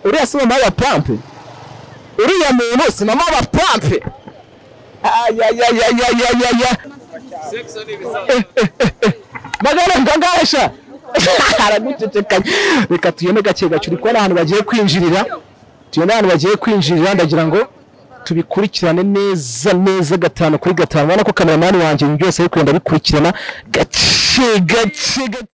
uriya si mama w'abapampe uriya muntu si mama w'abapampe ayayayayayaya magana ngangasha aragucecekanya reka tugende gake gake uri kubona ahantu bagiye kwinjirira tugende ahantu bagiye kwinjirira ndagira ngo tubikurikirane neza neza gatanu kuri gatanu urabona ko kameramani wanjye ibintu byose ari kugenda bikurikirana gake gake gake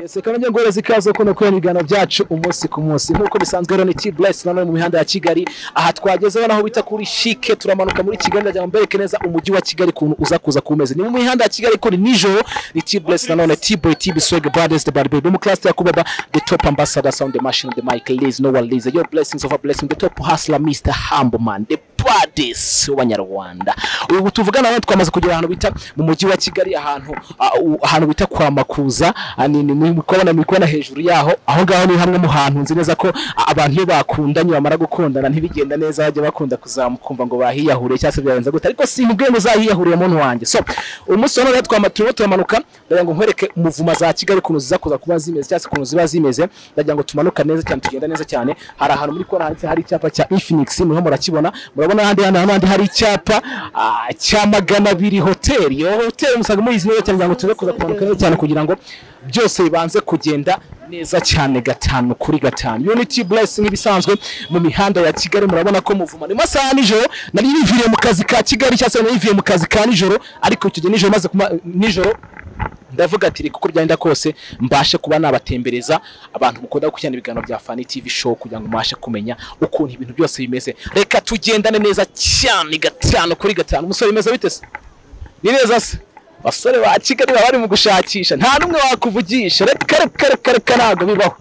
yesi reka nongeye guhereza ikaze kuno kubera ibiganiro byacu umunsi ku munsi nk'uko bisanzwe rero ni t burayisi nanone mu mihanda ya kigali aha twagezeho naho bita kuri shike turamanuka muri kigali ndagira ngo mbereke neza umujyi wa kigali ukuntu uza kuza kumeze ni mu mihanda ya kigali kuri nijoro ni t burayisi nanone t boy t biswege brothers the bad baby umukirasite yakubaba the top ambassador sound the machine the mic liz no one liz your blessings of a blessing the top hustler mr humble man the Pades w'abanyarwanda ubu tuvugana nawe twamaze kugera ahantu bita mu mujyi wa kigali ahantu ah, u- ahantu bita kwa makuza Ah, ni- ni- ni kubona muri kubona hejuru yaho aho ngaho ni hamwe mu hantu nzi neza ko ah, abantu iyo bakundanye bamara gukundana ntibigenda neza bajya bakunda kuzamukumva ngo bahiyahuriye cyangwa se byarenze gute ariko si ubwe muzahiyahurira muntu wanjye so umunsi wa none rero twama- turimo turamanuka ndagira ngo nkwereke umuvuma za kigali ukuntu ziza kuza kuba zimeze cyangwa se ukuntu ziba zimeze ndagira ngo tumanuka neza cyane tugenda neza cyane hari ahantu muri kubona handitse hari icyapa cya infinix muriho murakibona murabona ahandi hantu n'ahandi hari icyapa ah, cya magana abiri hoteli iyo hoteli musaga muyizi neza cyane kugira ngo tuze kuza kumanuka neza cyane kugira ngo byose bibanze kugenda neza cyane gatanu kuri gatanu unity blessing ibisanzwe mu mihanda ya kigali murabona ko muvuma ni mu masaha ya nijoro nari niviriye mu kazi ka kigali cyangwa se nari nivuye mu kazi ka nijoro ariko icyo gihe nijoro maze kuma nijoro ndavuga ati reka uko byagenda kose mbashe kuba nabatembereza abantu mukunda gukurikirana ibiganiro bya fani tv show kugira ngo mubashe kumenya ukuntu ibintu byose bimeze reka tugendane neza cyane gatanu kuri gatanu umusore bimeze bite se ni neza se basore ba kigali baba bari mu gushakisha nta n'umwe wakuvugisha reka reka reka reka ntabwo bibaho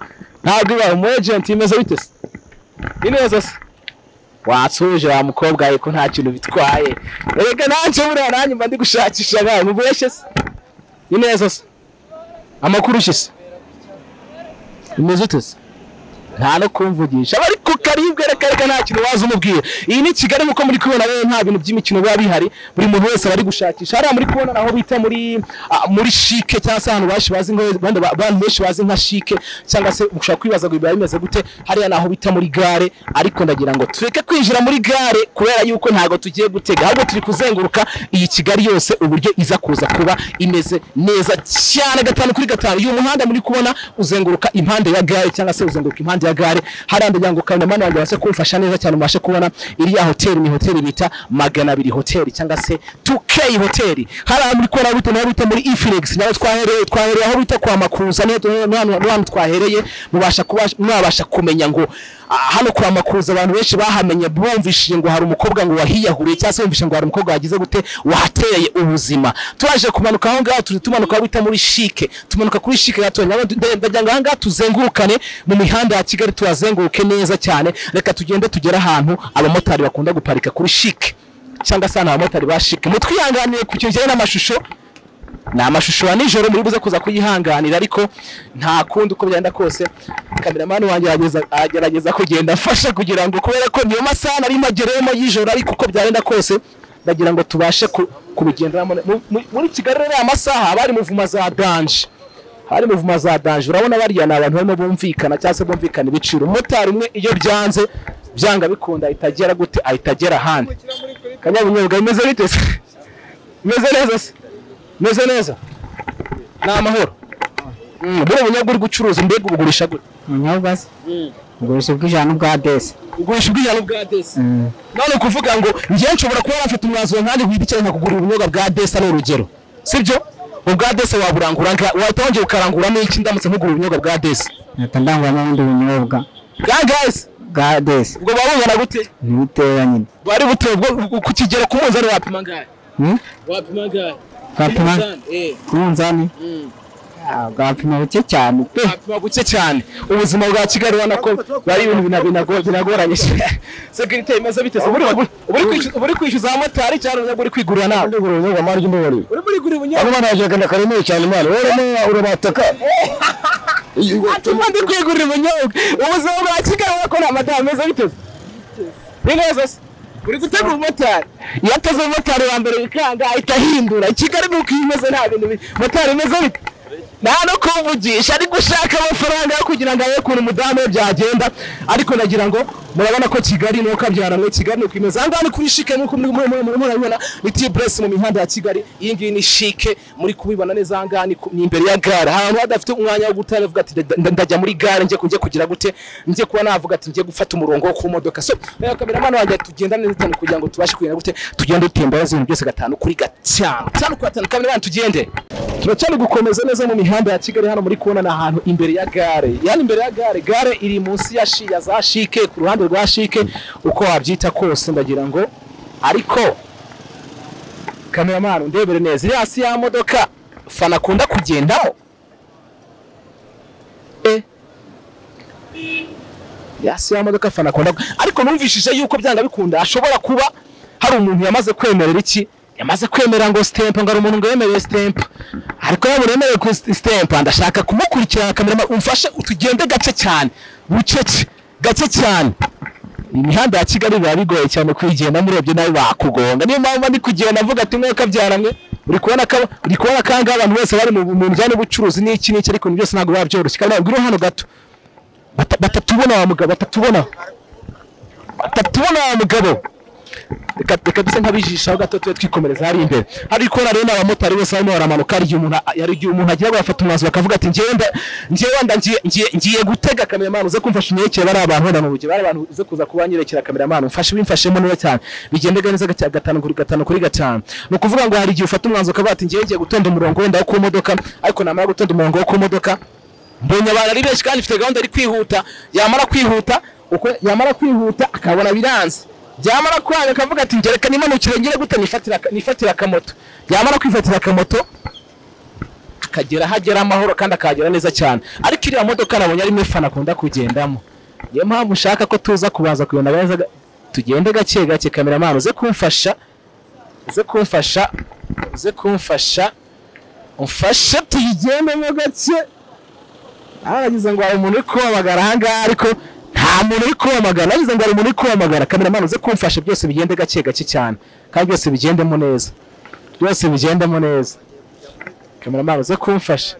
ntabwo bibaho umu ejenti bimeze bite se ni neza se watsuje wa mukobwa we ko nta kintu bitwaye reka nanjye buriya nanjye mba ndi gushakisha nawe mubeshye se ni neza se amakuru ushyise bimeze ute se nta no kumvugisha aba ari ku karibwe reka reka nta kintu waza umubwira iyi ni kigali nk'uko muri kubibona rero nta bintu by'imikino biba bihari buri muntu wese aba ari gushakisha hariya muri kubona aho bita muri ah, muri shike cyangwa se ahantu benshi bazi nka- abandi ba- abantu benshi bazi nka shike cyangwa se ushobora kwibaza ngo biba bimeze gute hariya ni aho bita muri gare ariko ndagira ngo tureke kwinjira muri gare kubera yuko ntabwo tugiye gutega ahubwo turi kuzenguruka iyi kigali yose uburyo iza kuza kuba imeze neza cyane gatanu kuri gatanu uyu muhanda muri kubona uzenguruka impande ya gare cyangwa se uzenguruka impande ya gare hariya ndagira ngo kameraman wanjye abashe kumfasha neza cyane mubashe kubona iriya hoteli ni hoteli bita magana abiri hoteli cyangwa se 2k hoteli hariya muri kubona aho bita naho bita muri infinix naho twahereye twahereye aho bita kwa makuza niho tu- ni hano- ni hano twahereye mubasha kuba mwabasha kumenya ngo ah, hano kwa makuza abantu benshi bahamenye bumvishije ngo hari umukobwa ngo wahiyahuriye cyangwa se bumvishije ngo hari umukobwa wagize gute wahateye ubuzima turaje kumanuka aho ngaho turi tumanuka aho bita muri shike tumanuka kuri shike gato nyabwo ndagira ngo aha ngaha tuzengurukane mu mihanda ya kigali tuhazenguruke neza cyane reka tugende tugere ahantu abamotari bakunda guparika kuri shike cyangwa se ahantu abamotari ba shike mutwihanganire ku kintu kijyanye n'amashusho ni amashusho ya nijoro muri buze kuza kuyihanganira ariko nta kundi uko byagenda kose kameramani wanjye arageza- aragerageza kugenda afasha kugira ngo kubera ko niyo masaha nari magereyemo y'ijoro ariko uko byagenda kose ndagira ngo tubashe ku- kubigenderamo Mu- mu- muri kigali rero aya masaha haba hari muvuma za danje hari muvuma za danje urabona bariya ni abantu barimo bumvikana cyangwa se bumvikana ibiciro umumotari umwe iyo byanze byanga bikunda ahita agera gute ahita agera ahandi kanyabunyobwa bimeze bite se bimeze neza se meze neza ni amahoro buriya ubunyobwa uri gucuruza mbega ubugurisha gute ubunyobwa se ugurisha ubw'ijana n'ubwa desi ugurisha ubwiyana bwa desi none kuvuga ngo njyewe nshobora kuba nafite umwanzuro nkanjye wibikeneye nkakugurira ubunyobwa bwa desi ni urugero sibyo ubwa desi waburangura nga- wahita wongera ukaranguramo iki ndamutse nkugura ubunyobwa bwa desi mpita ndanguramo ubundi bunyobwa bwa gasi bwa desi ubwo buba bungana gute ntibuteya nyine bari butewe ubwo ku- ku kigero ku munzani wapima angahe Hmm? wapima angahe Wapima? Umunzani, eh, ku munzani mm. Ah, bwapima buke cyane pe hapima guke cyane ubuzima bwa kigali ubona ko bari ibintu bina- binago- binagoranye sekirite imaze biteze ubu uri- ubu uri kwishyuza- ubu uri kwishyuza abamotari cyangwa ubu uri kwigurira nawe Ndugura ubunyobwa mara ry'umubari. uri muri gurira ubunyobwa Hano naje gana karemeye cyane mwana. Wowe rero urabataka. atuma ndi kwigurira ubunyobwa ubuzima bwa kigali ubona ko nta mata bimeze biteze ni neza se uri gutega umumotari iyo ateze umumotari wa mbere wikanga ahita ahindura kigali ni uko iyo imeze nta bintu bi- motari imeze bite nta no kumvugisha ari gushaka amafaranga yo kugira ngo abe ukuntu umudamu we byagenda ariko nagira ngo murabona ko kigali ni uko abyaranwe kigali ni ukwimeza aha ngaha ni kuri shike nk'uko muri- muri- muri- murabibona ni ti buresi mu mihanda ya kigali iyi ngiyi ni shike muri kubibona neza aha ngaha ni ku- ni imbere ya gare ahantu hadafite umwanya wo guta aravuga ati "Nda- nda- ndajya muri gare njye ku- njye kugira gute njye kuba navuga ati njye gufata umurongo wo ku modoka so rero kameramani wanjye tugenda neza cyane kugira ngo tubashe kugira gute tugende dutembaza ibintu byose gatanu kuri gatanu gatanu kuri gatanu kameramani tugende turacyari gukomeza neza mu mihanda ya kigali hano muri kubona ni ahantu imbere ya gare yani imbere ya gare gare iri munsi ya shi ya za shike ku ruhande rwa shike uko wabyita kose ndagira ngo ariko kameramani undebere neza iri hasi ya modoka fana akunda kugendamo Eh. yasi ya modoka fana akunda ku- ariko numvishije yuko byanga bikunda ashobora kuba hari umuntu yamaze kwemerera iki yamaze kwemera ngo sitempa ngo hari umuntu ngo yemereye sitempa ariko yaba uremerewe ku sitempa ndashaka kumukurikirana kamera umfashe utugende gake cyane bucece gake cyane imihanda ya kigali biba bigoye cyane kuyigendamo urebye nawe wakugonga niyo mpamvu ndi kugenda avuga ati mweka byaramwe uri kubona ko uri kubona ko aha ngaha abantu bose bari mu mu bijyanye n'ubucuruzi n'iki n'iki ariko ibintu byose ntabwo biba byoroshye kandi ntabwo hano gato Bata- batatubona wa mugabo batatubona batatubona wa mugabo reka reka duse nk'abijishaho gato tube twikomereza hari imbere hari ikora rero n'abamotari bose barimo baramanuka hari igihe umuntu hari igihe umuntu agira ngo afate umwanzuro akavuga ati ngewe nda ngewe wenda ngiye ngiye ngiye gutega kameramani uze kumfasha unyekere bari abantu wenda mu bugihe bari abantu uze kuza kuba nyirekera kameramani umfashe wimfashemo neza cyane bigendega neza gake- gatanu kuri gatanu kuri gatanu ni ukuvuga ngo hari igihe ufata umwanzuro ukavuga ati ngewe ngiye gutonda umurongo wenda wo ku modoka ariko namara gutonda umurongo wo ku modoka mbonye abantu ari benshi kandi mfite gahunda ari kwihuta yamara kwihuta uko yamara kwihuta akabona biranze byamara kwanga akavuga ati njye reka nimanukire ngire gute nifatira aka- nifatira akamoto yamara kwifatira akamoto akagera aho agera amahoro kandi akahagera neza cyane ariko iriya modoka nabonye arimo fana akunda kugendamo niyo mpamvu ushaka ko tuza kubanza kugenda neza ga- tugende gake gake kameramani uze kumfasha uze kumfasha uze kumfasha umfashe tuyigendemo gake aragize ngo hari umuntu uri kubamagara ahangaha ariko nta muntu uri kubamagara aragize ngo hari umuntu uri kubamagara kameramani uze kumfasha byose bigende gake gake cyane kandi byose bigendemo neza byose bigendemo neza kameramani uze kumfasha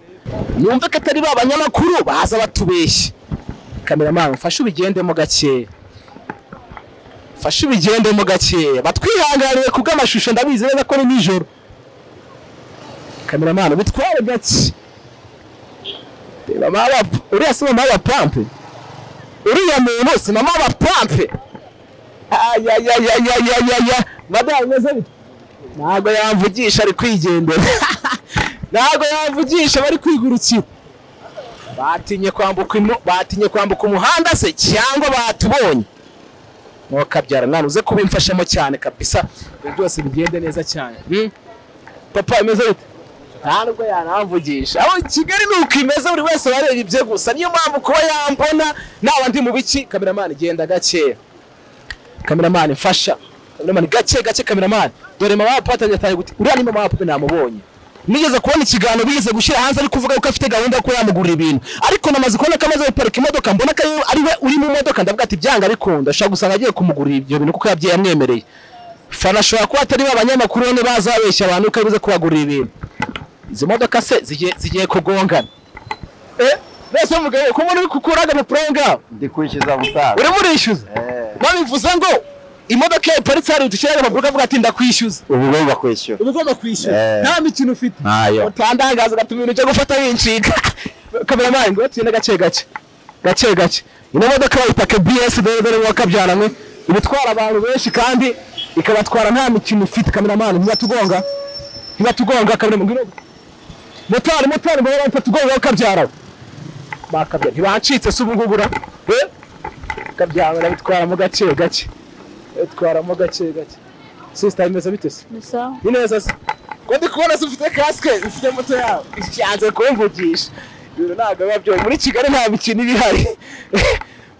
yumve ko atari ba banyamakuru baza batubeshya kameramani mfashe ubigendemo gakeya mfashe ubigendemo gakeya batwihanganiye ku bw'amashusho ndabizi neza ko ni nijoro kameramani ubitware gake mama aba uriya si mama aba pampe uriya muntu si mama aba pampe ayayayayayaya madamu meze bite ntabwo yamvugisha ari kwigendera ntabwo yamvugisha bari kwigurukira batinye kwambuka ino batinye kwambuka umuhanda se cyangwa batubonye ntukabyara mwana uze kubimfashamo cyane kabisa ibyo byose bigende neza cyane Hmm? papa bimeze bite nta nubwo yanamvugisha aho kigali ni uko imeze buri wese wareba ibye gusa niyo mpamvu kuba yambona naba ndi mu biki kameramani genda gakeya kameramani mfasha kameramani gake gake kameramani dore mama papa atangiye guti uriya ni mama papa namubonye nigeze kubona ikiganiro bize gushyira hanze ari kuvuga ko afite gahunda yo kuba yamugurira ibintu ariko namaze kubona ko amaze guparika imodoka mbona ko ari- ari we uri mu modoka ndavuga ati byanga arikunda ushobora gusanga agiye kumugurira ibyo bintu kuko yabyaye yamwemereye fana ashobora kuba atari ba banyamakuru bane baza babeshya abantu ko aribuze kubagurira ibintu izi modoka se zigiye zigiye kugongana eh bese mugabo ko muri kukura agapapuro aho ngaho Ndi kwishyuza mutara. urimo urishyuza babivuze ngo imodoka yawe iparitse hari udushyira agapapuro kavuga ati ndakwishyuza Ubu rero bakwishyura. uba ugomba kwishyura Eh. nta mikino ufite Ntayo. utandangaza ugatuma ibintu byo gufata wincika kameramani ngo tugende gake gake gake gake ino modoka bayita kbs dore wa kabyaranwe iba itwara abantu benshi kandi ikabatwara nta mikino ufite kameramani ntibatugonga ntibatugonga kameramani ngwino motari motari mbona batatugonga wa kabyarawe bakabyara ntibancitse se ubu ngubu ura eh kabyarawe babitwaramo gake gake babitwaramo gake gake sisita imeze bite se Gusa ni neza se ko ndi kubona se ufite kasike ufite moto yawe ishanze kumvugisha ibintu ntabwo biba byoye muri kigali nta mikino iba ihari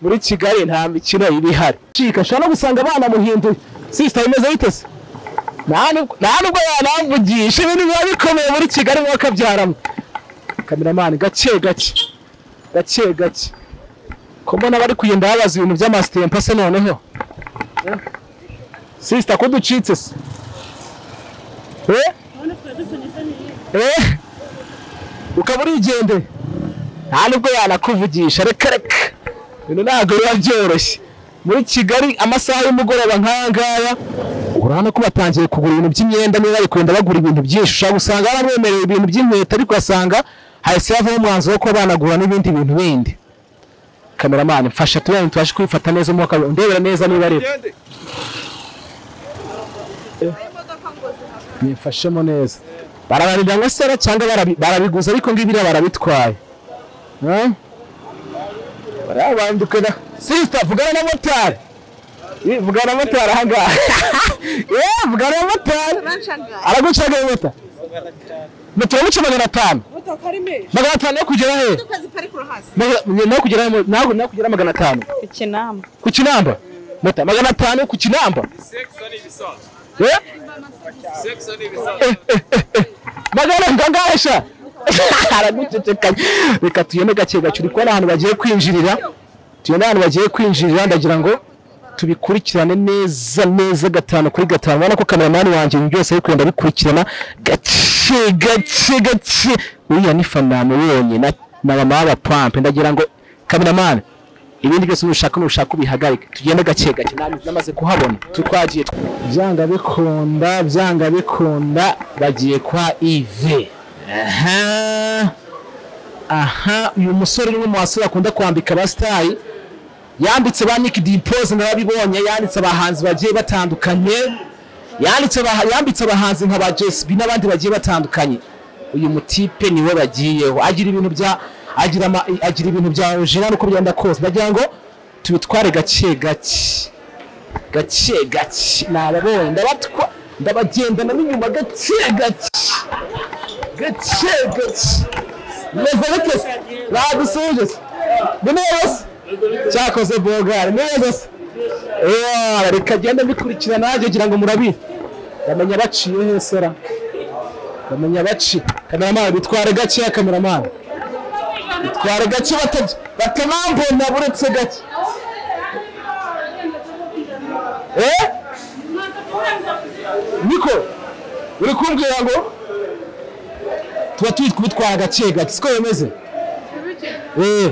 muri kigali nta mikino iba ihari cika ashobora no gusanga banamuhinduye sisita imeze bite se nta nubwo- nta nubwo yanamvugisha ibintu biba bikomeye muri kigali biba kabyaramo kameramani gake gake gake gake ko mbona bari kugenda babaza ibintu by'amasitempa se noneho Eh? sisita ko ducitse se Eh? Eh? ukaba urigende nta nubwo yanakuvugisha reka reka ibintu ntabwo biba byoroshye muri kigali amasaha y'umugoroba nk'aya ngaya urabona ko batangiye kugura ibintu by'imyenda niba bari kwenda bagura ibintu byinshi ushobora gusanga baramwemerera ibintu by'inkweto ariko ugasanga hahise havamo umwanzuro wo kuba banagura n'ibindi bintu bindi kameramani mfasha tubone tubashe kubifata neza umwuka ndebera neza niba ari nifashemo neza barabarira ngo sera cyangwa barabi- barabiguze ariko ngibira barabitwaye Eh? bariya banduke na sister vugana na motari Eh, vugana na motari ahangaha Eh, vugana na motari Banshangaye. aragucaga mota moto yamuca magana atanu Motoka ari menshi. magana atanu yo kugera he Imodoka ziparikura hasi. Magana- nayo kugera he? naho naho kugera magana atanu Ku Kinamba. ku kinamba mota magana atanu ku kinamba Eh? Eh, eh, eh, eh. magana ngangasha aragucecekanya reka tugende gake gake uri kubona ahantu bagiye kwinjirira tugende ahantu bagiye kwinjirira ndagira ngo tubikurikirane neza neza gatanu kuri gatanu ubona ko kameramani wanjye ibintu byose ari kugenda bikurikirana gake gake gake uriya ni faname wenyine na- na mama w'abapampe ndagira ngo kameramani ibindi byose nushaka nushaka ubihagarike tugende gake gake nami namaze kuhabona tutwagiye byanga bikunda byanga bikunda bagiye kwa ive aha aha uyu musore ni umwe mu basore akunda kwambika abasitayi yanditse ba nick dimpoze narabibonye yanditse abahanzi bagiye batandukanye yanditse aba- yambitse abahanzi nka ba jesb n'abandi bagiye batandukanye uyu mutipe niwe bagiyeho agira ibintu bya agira ama, agira ibintu bya original uko byenda kose ndagira ngo tubitware gake gake gake gake nababonye ndabatwa ndabagendana n'inyuma gake gake gake gake reverekesi badusuje ni neza cyakoze bogari neza se Ewa, reka agenda mbikurikira nanjye ngira ngo murabizi bamenya baciye hesera bamenya baci kameramani bitware gakeya kameramani bitware gake batajya batanambona buretse gake eh niko uri kumbwira ngo tuba turi kubitwara gake gake siko bimeze eh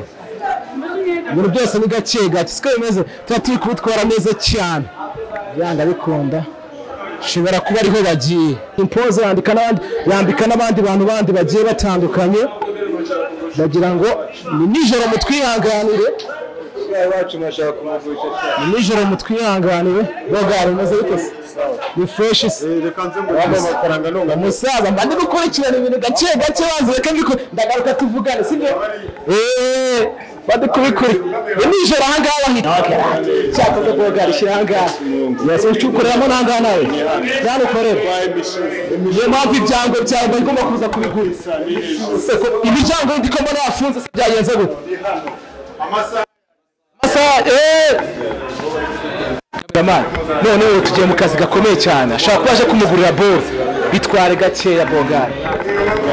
ibintu byose ni gake gake siko bimeze tuba turi kubitwara neza cyane byanga bikunda shobora kuba ariho bagiye impoza yandika n'abandi yambika n'abandi bantu bandi bagiye batandukanye ndagira ngo ni nijoro mutwihanganire iwacu mwashaka kumuvugisha ni nijoro mutwihanganire bogari umeze bite se ni fresh se reka nze ngo amafaranga nunga umusaza mba ndi gukurikirana ibintu gake gake banze reka mbiko ndagaruka tuvugane sibyo eee bari kubikuri ni nijoro ahangaha bahita cyakoze bogari shyira ahangaha yose ucukoreramo n'ahangaha nawe yanukorera niyo mpamvu ibyango byawe mba ngomba kuza kubigura Se ko imiryango ndiko mbona yafunze se byagenze gute amasaha eee Kamari none ubu tugiye mu kazi gakomeye cyane ashobora kuba aje kumugurira bore bitware gakeya bogari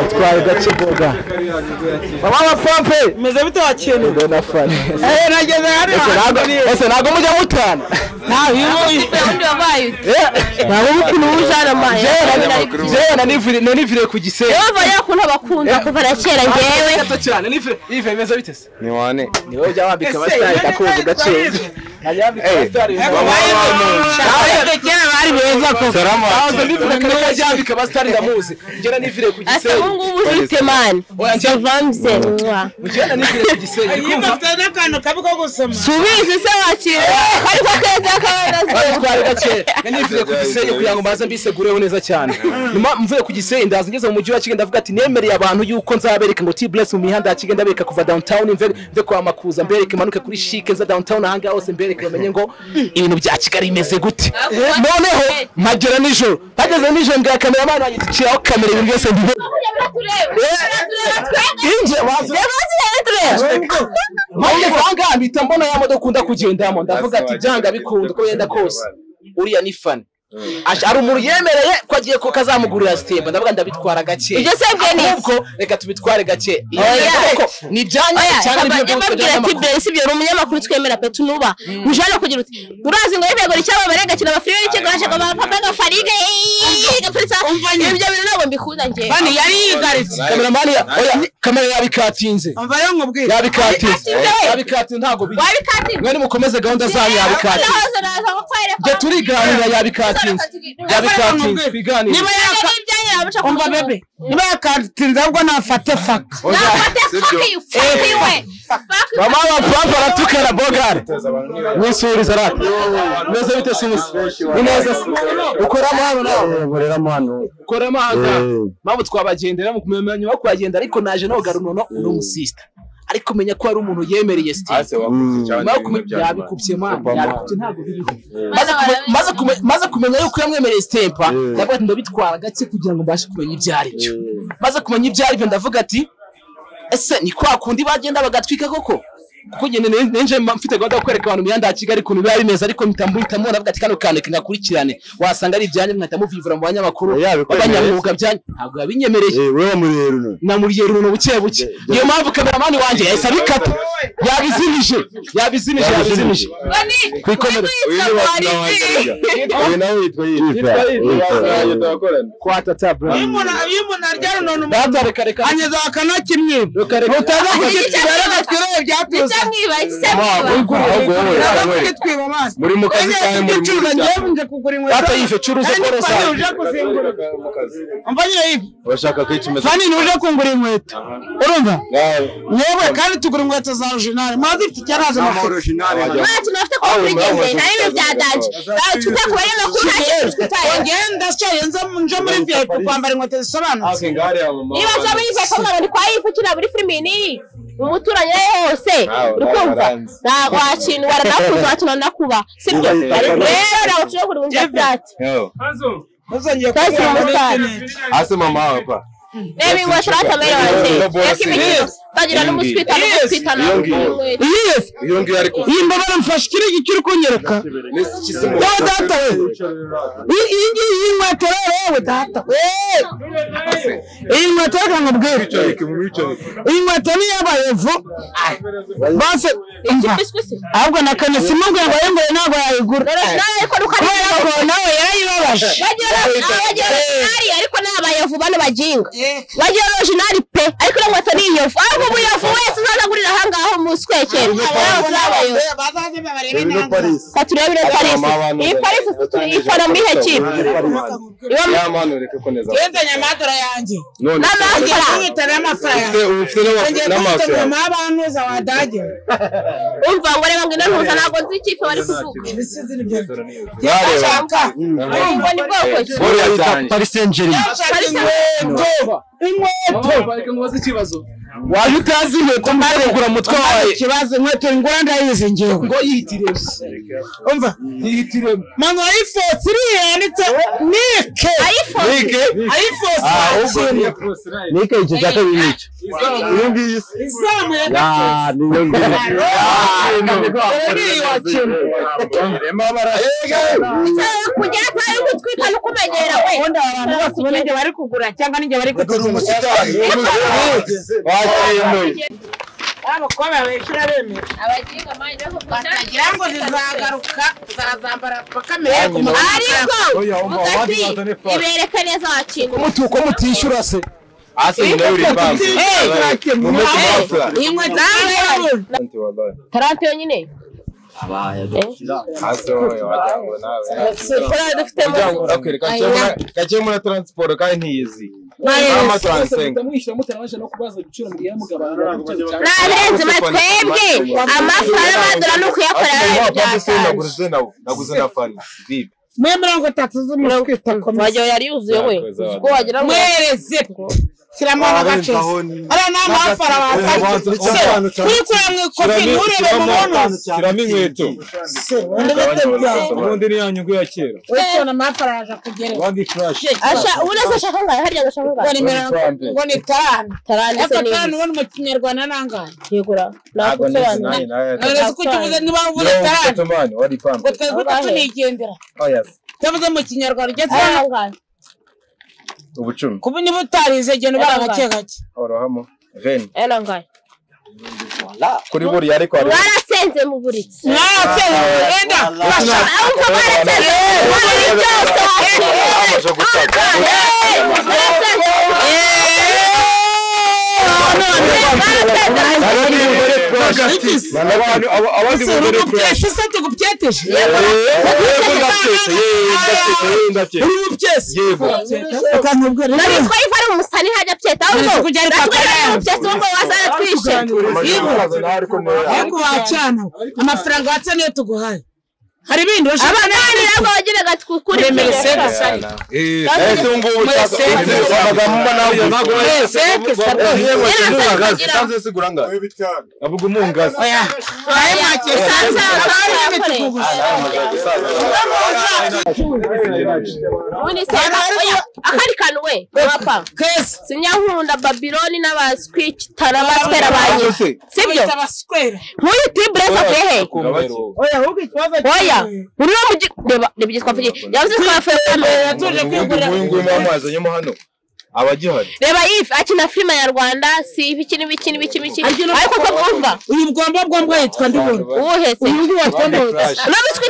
bitware gake bogari mama wa pompe meze bite wakintu mbona fani eh nageze hari Ese ntabwo- ese ntabwo mujya mutana nta biyo ntabwo mukina ubujana amaye. jewe nanivire nanivire ku gisenge Yehova yakunda abakunda kuva na kera njyewe gato cyane nanivire ive meze bite se ni wane ni wowe ujya wambika abasitari ndakumva gakeya najya wambika Eh, abasitari bari beza ko salamu Aza nivire kare najya wambika abasitari ndamuzi njye nanivire ku asa gisenge ubungubu ufite mani vamse Mujyana nivire ku gisenge kumva yifite n'akantu kabi ko gusoma tubizi se wakira ariko keza kabonetse twari gake nanivuye ku gisenge kugira ngo mbaze mbisegureho neza cyane nyuma mvuye ku gisenge ndaza ngeze mu mujyi wa Kigali ndavuga ati nemereye abantu yuko nzabereka ngo T-Bless mu mihanda ya Kigali ndabereka kuva downtown mve mve kwa Makuza mbereke manuke kuri Chic nza downtown ahangaha hose mbereke bamenye ngo ibintu bya Kigali bimeze gute noneho mpagera nijoro hageze nijoro mbwira kameramani wanjye ati "Shiraho kamera ibintu byose mbibe inje wazira Mpamvu ahangaha mpita mbona ya modoka ukunda kugendamo ndavuga ati byanga bikunda uko yenda kose uriya ni fani Ash- hari umuntu yemereye ko agiye ko kazamugurira sitemba ndavuga ndabitwara gake Ibyo se byo ni iki? ahubwo reka tubitware gake Oya. Kuko ni ibyanyu oya cyane baba- nibyo byose yababwira ati by'abanyamakuru. besi byo ni umunyamakuru twemera pe tunuba ujana kugira uti urazi ngo yego icyaba barengakira abafurire ikigo ashaka ba papa gafarige gafuritsa ibyo bintu ntabwo mbikunda njye Bani yari yigaritse. kameramani ya- oya kamera yabikatinze Umva rero nkubwire. yabikatinze Yabikatinze. yabikatinze ntabwo bijya wabikatira mwene mukomeze gahunda zanyu yabikatinze nahoze naza kukwereka njye turiganira yabikatinze yabikatinze twiganire Niba yaka n'ibyanya yabuca umva bebe. Niba yakatinze ahubwo nafate faka. nafate fuck you fuck you we fuck you mama wa papa aratukana bogare nusubiriza rata meze bite simusi ni neza se ukoramo hano nawe boreramo hano ukoramo hano mpamvu twabagendera mu kumenya nyuma yo kuhagenda ariko naje nogara unono ni umusisita ariko menya ko hari umuntu yemereye sitiri nyuma yo kumenya yabikubye mwana yabikubye ntabwo biriho Maze kume- maze kume- maze kumenya yuko yamwemereye sitempa ndavuga ati ndabitwara gake kugira ngo mbashe kumenya ibyo ari byo maze kumenya ibyo ari byo ndavuga ati ese ni kwa kundi bagenda bagatwika koko kuko njye nari- nari nje mba mfite gahunda yo kwereka abantu imihanda ya kigali ukuntu biba ari meza ariko mpita mbihitamo ndavuga ati kano kantu reka ngakurikirane wasanga ari ibyanyu nkahita muvivura mu banyamakuru Yabikwemereye. b'abanyamwuga byanyu ntabwo yabinyemereye we wamurera uno namuriye runo buke buke niyo mpamvu kameramani wanjye yahise abikata yabizimije yabizimije yabizimije Bani, Ku ikomero. uyu witwa ni bakina Polisi. wanjye uyu nawe yitwa Yitwa Yifa. yifa kwa tata bro Iyo umuntu iyo umuntu arya rununu data reka reka anyeza akanakimwe. reka reka Utaza Igice kugitwira rero cy'ibanza. gatwire Igice byatuze. mwiba, igice ahubwo mwiba. wowe Utaza wowe kugitwiba amaso. muri mu kazi kawe muri mu Ucuruza njyewe nje kugura inkweto. Data yife, curuza Kandi kore Fani sawa. uje kuzingura. Umva nyine yife. urashaka kwicumeza Fani ni uje kungura inkweto. Urumva? Yewe kandi tugura inkweto za original. Mazi ifite icyaraje amafoto. Mwana tunafite kubigenze nta bibi byaganje tuza kuba rero ko nta kintu Ngo twitaye ngenda se nze nje muri VIP kwambara inkweto zisobanutse. niba nshya muri ife kamwe ni kwa ife ukina muri filimi ni umuturanyi aho hose uri kumva ntabwo wakintu waranakuza wakina nakuba sibyo rero ntabwo ushobora kuri bumva byati Muzongeye Twese kugura muri baramusaza. internet. hasi mama wawe pa reba ingwa shirata mbere wanjye reka imikino utagira n'umuswita n'umuswita n'umwita Yes. iyo ngiyo ari kuva Iyi mbabara mfashe ikiri gikiri ukunyereka. Wowe data we. I- Iyi ngiyi iyi nkweto rero wowe data we. Iyi nkweto reka nkubwire. Iyi nkweto ni iy'abayevu. Bose umva. biswisi Ahubwo na kane simubwira ngo yembuye ntabwo yayigura. nawe ariko Kubera rukarira ko nawe yarayibabaje. bagira bagira originali ariko ni abayovu bano baginga bagira originali pe ariko ino nkweto ni iyovu ariko umuyovu wese uzaza agurira ahangaha umuswekero abayovu ni abayovu Bazaze babarebe Uyu ni Paris. ka turebere parisi mama abantu iyi parisi iforomo ihe kibi iba mu- yamanureke koneza Wenda nyamadora yanjye. none n'amafaranga Ngiye amafaranga. ufite ubu ufite Ngiye n'ama- n'amaso kwitega yawe amabantuza wadage. umva ngo reba ngo ino ntuza ntabwo nzi ikipe bari kuvuga Ibisizi byo. Nareba. Shaka. ngo ni bwoko ki buriya cyane Paris Saint Germain Shaka inkweto. Inkweto. waje utazi inkweto mbere kugura umutwe wawe Ikibazo inkweto ingura ndayizi ngewe. ngo yihitiremo Umva. yihitiremo Mano ayifotse iriya yanditse Nike. iphone nike Ayifotse ahubwo nike igice cya kabiri nicyo iyo ngiyo isa izamu ya Ah, ni yo ngiyo cyangwa kugira atayo gutwika no kumenyera we Ubundi abantu bose ubona igihe bari kugura cyangwa n'igihe bari kugura. wakemuye Abakobwa babeshya bemera. abaginga mani Batagira ngo zizagaruka zarazambara bakamera ku ariko mugati ibereka neza wakinga umutuko mutishyura se hasi nyina y'uripampu mu mutwe bafura tarante yonyine hasi wowe watango nawe dufite muryango urakwereka gake muri taransiporo kandi ntiyizi mama turansenga mutamwishyura mutabanje no kubaza ibiciro mugiye mugabana narenze batwebwe amafaranga badura ni ukuyakorera naguze naguze nawe naguze na fani vibe mwe mirongo itatu z'umukwita komisiyo wagira yari yuzuye we ubwo wagira ngo mwereze shyiramo agace ariya ni amafara wafashe kwikura mu ikofi nturebe mu mono shyiramo inkweto undi bitemba ubundi ni wese na amafara yaje kugerera asha ubona se ashaka ngayo harya ngo ashaka ngo ngayo ni mirongo ngo ni tarani tarante se ariko ni tarani ubundi mu kinyarwanda nangahe yegura ntabwo nizi nakusobanura nanjye nawe ntureze ko ukivuze niba uvuze tarani mani wari pampu ngo twebwe utatu nigendera oh yes tuvuze mu kinyarwanda ugeze hano arangaye ubucumi kuba niba utarize genda ubara gake gake orohamo veni arangaye kuri buriya ariko hari mwarasenze mu buriri mwarakeye wenda urashaka ahubwo mwarasenze mu buriri byose wasenze amaze gutaka mwarasenze abandi bagore umubyesi se tugupyeteje kurasha uri umubyesi ukantubwo nari rero twari ari umusani hajya pyeta ahubwo kujya ari papa natwe ari umupyesi wo ngo wazana twishe ariko wacana amafaranga watse niyo tuguhaye hari ibindi urashaka abana bandi nabwo bagiraga twukuri Kuremera sega sari. ese ubu ngubu amagambo mbona Wese kesaro. avuga umungazi oya oya make sanza akandi kantu we wapa kesi sinyankunda babiloni n'abaswitara baswera banyu sibyo abaswera nk'uyu tiburese avuye he oya ahubwo ikibazo oya uri no mugi reba reba igihe twavugiye yavuze twavuye kamera yatuje kwigurira nguyu amazi anyemo hano abagihari reba ifi akina filime nyarwanda si ibi iki n'ibi iki n'ibi iki n'ibiki Agira ariko ko mwumva uyu bwomba bwomba yitwa ndibona ubuhetse uyu nguyu watondetse n'abiswi